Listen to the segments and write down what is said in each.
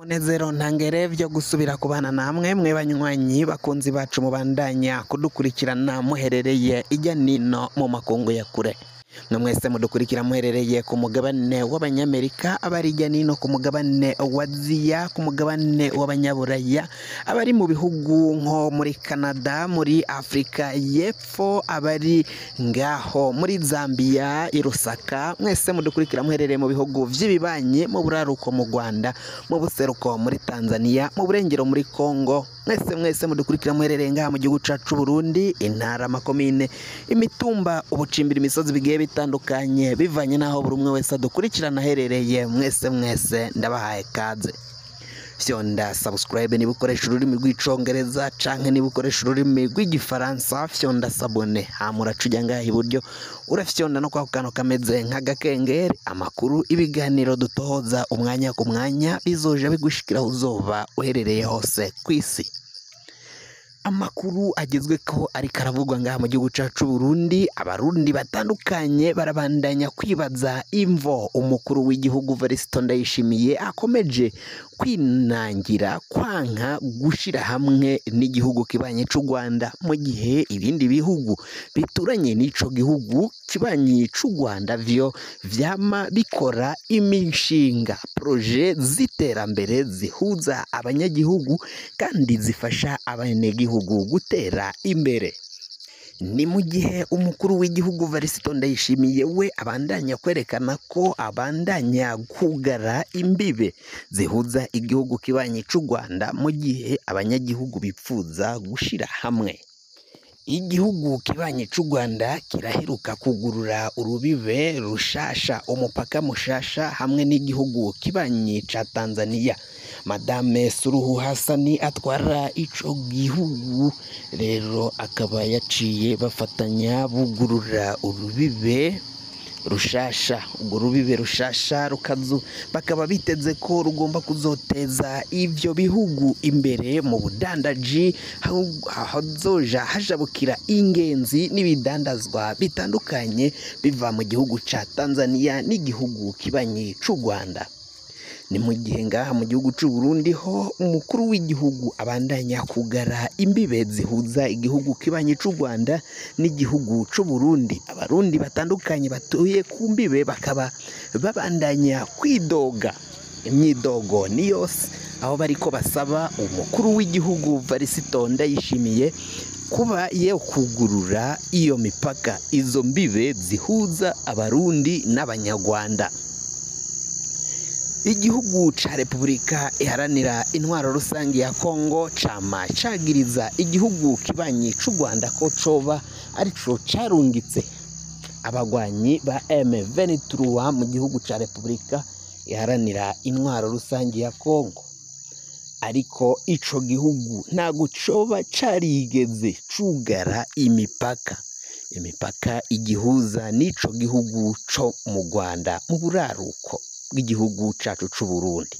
Nezero ntangere vyo gusubira kubana namwe mwe banywanyi bakunzi bacu mubandanya kudukurikirana muherereye ijya nino mu makungu ya kure mwe mwese mudukurikira muherereye ku mugabane w'abanyamerika abari ijya nino ku mugabane wa aziya ku mugabane w'abanyaburaya abari mu bihugu nko muri canada muri afurika y'epfo abari ngaho muri zambia i rusaka mwese mudukurikira muherereye mu bihugu vy'ibibanyi mu buraruko mu rwanda mu buseruko muri tanzania mu burengero muri congo mwese mwese mudukurikira muherereye ngaha mu gihugu cacu burundi intara amakomine imitumba ubucimbira imisozi bigiye bitandukanye bivanye n'aho buri umwe wese adukurikirana aherereye mwese mwese ndabahaye kaze fyonda subscribe niba ukoresha ururimi rw'icongereza canke niba ukoresha ururimi rw'igifaransa fyonda sabone hama uraca ujya ngaha iburyo urafyonda no kwako kantu kameze nk'agakengeri amakuru ibiganiro dutohoza umwanya ku mwanya bizoja bigushikiraho uzoba uherereye hose ku isi amakuru agezweho ariko aravugwa ngaha mu gihugu cyacu Burundi abarundi batandukanye barabandanya kwibaza imvo umukuru w'igihugu Varisito Ndayishimiye akomeje kwinangira kwanka gushira hamwe n'igihugu kibanye cy'u Rwanda mu gihe ibindi bihugu bituranye n'ico gihugu kibanyi cy'u Rwanda vyo vyama bikora imishinga proje z'iterambere zihuza abanyagihugu kandi zifasha abanyagihugu gutera imbere ni mu gihe umukuru w'igihugu Varisito Ndayishimiye we abandanya kwerekana ko abandanya kugara imbibe zihuza igihugu kibanyi cy'u Rwanda mu gihe abanyagihugu bipfuza gushira hamwe igihugu kibanyi cy'u Rwanda kiraheruka kugurura urubibe rushasha umupaka mushasha hamwe n'igihugu kibanyi ca Tanzania Madame Suluhu Hasani atwara ico gihugu rero akaba yaciye bafatanya bugurura urubibe rushasha urwo rubibe rushasha rukazu bakaba biteze ko rugomba kuzoteza ivyo bihugu imbere mu budandaji hazoja hajabukira ingenzi n'ibidandazwa bitandukanye biva mu gihugu ca Tanzania n'igihugu kibanyi c'u Rwanda ni mu gihe ngaha mu gihugu cy'u Burundi ho umukuru w'igihugu abandanya kugara imbibe zihuza igihugu kibanyi cy'u Rwanda n'igihugu cy'u Burundi abarundi batandukanye batuye ku mbibe bakaba babandanya kwidoga imyidogo ni yose aho bariko basaba umukuru w'igihugu Varisito Ndayishimiye kuba ye kugurura iyo mipaka izo mbibe zihuza abarundi n'abanyarwanda igihugu ca repubulika iharanira intwaro rusange ya kongo cama cagiriza igihugu kibanyi c'u rwanda ko coba arico carungitse abagwanyi ba M23 mu gihugu ca repubulika iharanira intwaro rusange ya kongo ariko ico gihugu ntago coba carigeze cugara imipaka imipaka igihuza n'ico gihugu co mu rwanda mu buraruko bw'igihugu cacu c'u Burundi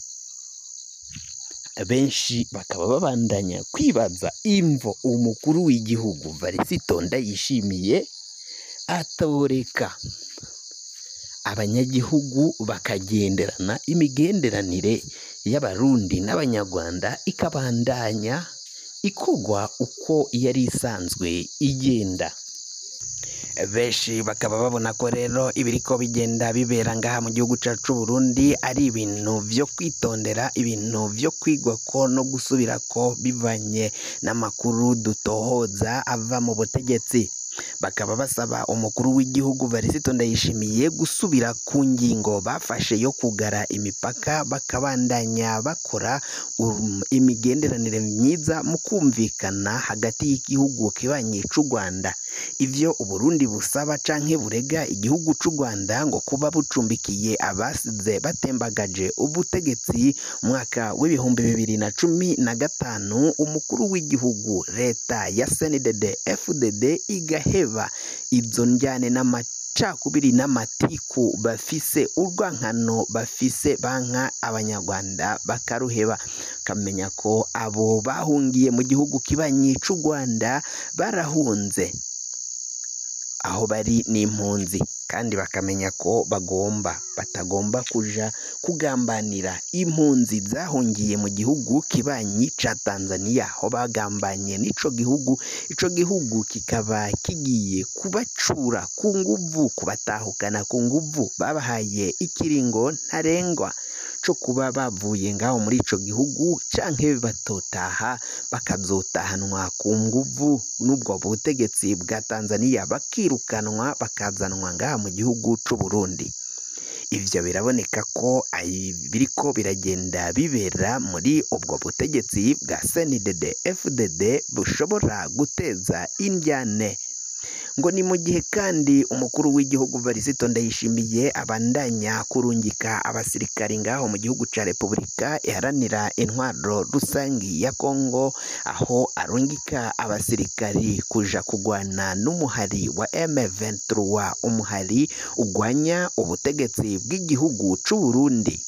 benshi bakaba babandanya kwibaza imvo umukuru w'igihugu Varisito Ndayishimiye atoreka abanyagihugu bakagenderana imigenderanire y'abarundi n'abanyarwanda ikabandanya ikogwa uko yari isanzwe igenda benshi bakaba babona ko rero ibiriko bigenda bibera ngaha mu gihugu cyacu Burundi ari ibintu byo kwitondera ibintu byo kwigwa ko no gusubira ko bivanye n'amakuru dutohoza ava mu butegetsi bakaba basaba umukuru w'igihugu Varisito Ndayishimiye gusubira ku ngingo bafashe yo kugara imipaka bakabandanya bakora um, imigenderanire myiza mu kumvikana hagati y'igihugu kibanyi c'u Rwanda ivyo Uburundi busaba canke burega igihugu c'u Rwanda ngo kuba bucumbikiye abasize batembagaje ubutegetsi mwaka w'ibihumbi bibiri na cumi na gatanu umukuru w'igihugu leta ya CNDD FDD igaheba izo njyane n'amacakubiri n'amatiku bafise urwankano bafise banka abanyarwanda bakaruheba kamenya ko abo bahungiye mu gihugu kibanyi c'u Rwanda barahunze aho bari n'impunzi kandi bakamenya ko bagomba batagomba kuja kugambanira impunzi zahungiye mu gihugu kibanyi ca Tanzania aho bagambanye n'ico gihugu ico gihugu kikaba kigiye kubacura ku nguvu kubatahukana ku nguvu babahaye ikiringo ntarengwa co kuba bavuye ngaho muri ico gihugu canke batotaha bakazotahanwa ku nguvu n'ubwo butegetsi bwa Tanzania bakirukanwa bakazanwa ngaha mu gihugu c'u Burundi ivyo biraboneka ko biriko biragenda bibera muri ubwo butegetsi bwa CNDD FDD bushobora guteza indyane ngo ni mu gihe kandi umukuru w'igihugu Varisito Ndayishimiye abandanya kurungika abasirikari ngaho mu gihugu ca Repubulika iharanira intwaro rusangi ya Kongo aho arungika abasirikari kuja kugwana n'umuhari wa M23 umuhari ugwanya ubutegetsi bw'igihugu c'u Burundi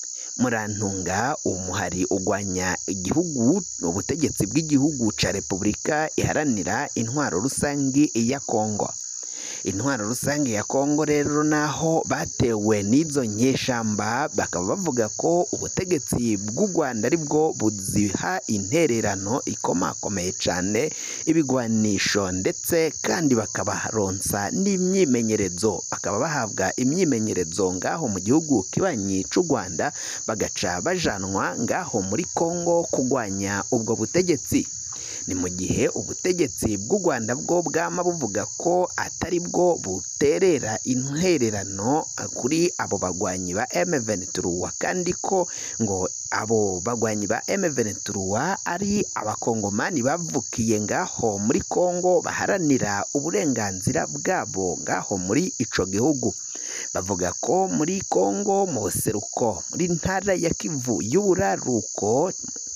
murantunga umuhari ugwanya igihugu ubutegetsi bw'igihugu ca Repubulika iharanira intwaro rusangi ya Kongo intwaro rusange ya Kongo rero naho batewe n'izo nyeshamba bakaba bavuga ko ubutegetsi bw'u Rwanda aribwo buziha intererano ikomakomeye cane ibigwanisho ndetse kandi bakabaronsa n'imyimenyerezo bakaba bahabwa imyimenyerezo ngaho mu gihugu kibanyi c'u Rwanda bagaca bajanwa ngaho muri Kongo kugwanya ubwo butegetsi ni mu gihe ubutegetsi bw'u Rwanda bwo bwama buvuga ko atari bwo buterera intererano kuri abo bagwanyi ba M23 kandi ko ngo abo bagwanyi ba M23 ari abakongomani bavukiye ngaho muri Kongo baharanira uburenganzira bwabo ngaho muri ico gihugu bavuga ko muri Kongo mu buseruko muri ntara ya Kivu y'uburaruko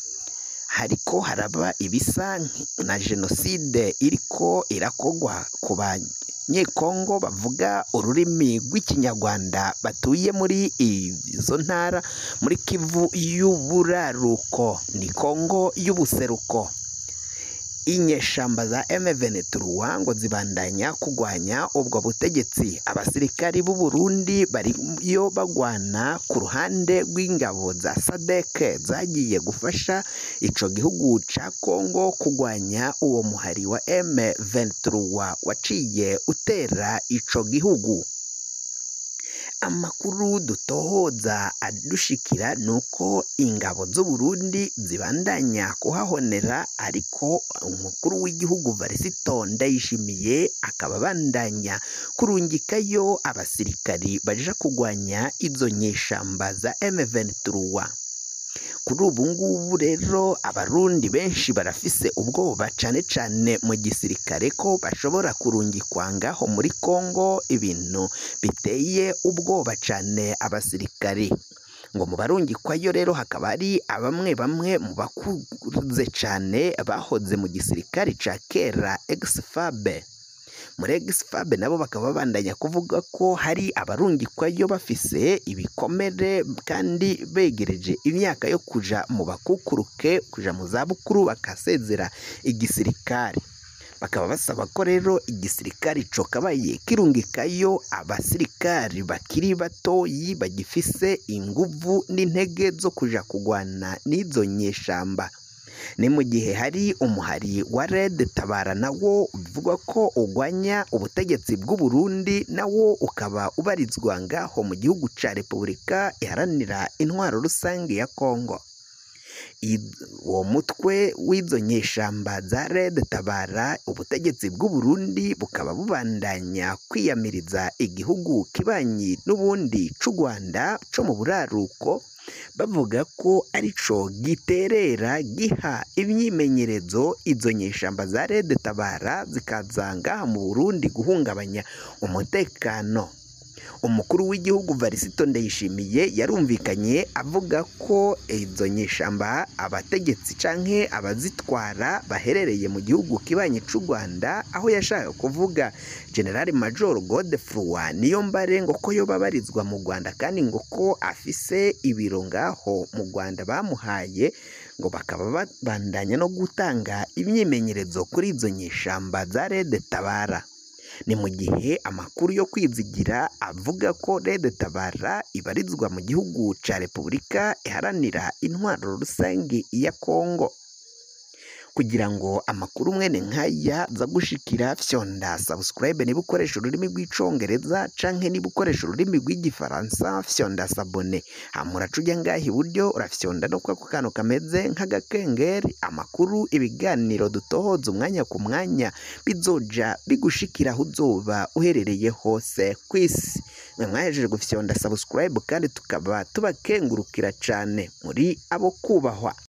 hariko haraba ibisa na jenoside iriko irakogwa ku banyekongo bavuga ururimi rw'ikinyarwanda batuye muri izo ntara muri kivu y'uburaruko ni kongo y'ubuseruko inyeshamba za M23 ngo zibandanya kugwanya ubwo butegetsi abasirikari b'u Burundi bariyo bagwana ku ruhande rw'ingabo za SADC zagiye gufasha ico gihugu ca Kongo kugwanya uwo muhari wa M23 waciye utera ico gihugu amakuru dutohoza adushikira nuko ingabo z'u Burundi zibandanya kuhahonera ariko umukuru w'igihugu Varisito Ndayishimiye akaba abandanya kurungikayo abasirikari baja kugwanya izo nyeshamba za M23 kuri ubu ngubu rero abarundi benshi barafise ubwoba cane cane mu gisirikare ko bashobora kurungikwa ngaho muri Kongo ibintu biteye ubwoba cane abasirikari ngo mu barungikwayo rero hakaba hari bamwe bamwe mu bakuze cane bahoze mu gisirikare ca kera ex-FAB muri egisfabe nabo bakaba babandanya kuvuga ko hari abarungikwayo bafise ibikomere kandi begereje imyaka yo kuja mu bakukuruke kuja mu zabukuru bakasezera igisirikare bakaba basaba ko rero igisirikare cokabaye kirungikayo abasirikari bakiri batoyi bagifise inguvu n'intege zo kuja kugwana n'izo nyeshamba ni mu gihe hari umuhari wa Red Tabara nawo bivugwa ko ugwanya ubutegetsi bw'u Burundi nawo ukaba ubarizwa ngaho mu gihugu ca Repubulika iharanira intwaro rusange ya Kongo uwo mutwe w'izo nyeshamba za Red Tabara ubutegetsi bw'u Burundi bukaba bubandanya kwiyamiriza igihugu kibanyi n'ubundi c'u Rwanda co mu buraruko bavuga ko arico giterera giha imyimenyerezo izo nyeshamba za Red Tabara zikaza ngaha mu Burundi guhungabanya umutekano umukuru w'igihugu Varisito Ndayishimiye yarumvikanye avuga ko izo nyeshamba abategetsi canke abazitwara baherereye mu gihugu kibanye c'u Rwanda aho yashaka kuvuga General Major Godefroid Niyombare ngo ko yo babarizwa mu Rwanda kandi ngo ko afise ibiro ngaho mu Rwanda bamuhaye ngo bakaba babandanya no gutanga imyimenyerezo kuri izo nyeshamba za Red Tabara ni mu gihe amakuru yo kwizigira avuga ko Red Tabara ibarizwa mu gihugu ca Repubulika iharanira intwaro rusange ya Kongo kugira ngo amakuru mwene nk'aya za gushikira fyonda subscribe niba ukoresha ururimi rw'icongereza canke niba ukoresha ururimi rw'igifaransa fyonda sabone hama uraca ujya ngaha iburyo urafyonda no kwako kantu kameze nk'agakengeri amakuru ibiganiro dutohoza umwanya ku mwanya bizoja bigushikira aho uzoba uherereye hose ku isi mwe mwahejeje gufyonda subscribe kandi tukaba tubakengurukira cane muri abo kubahwa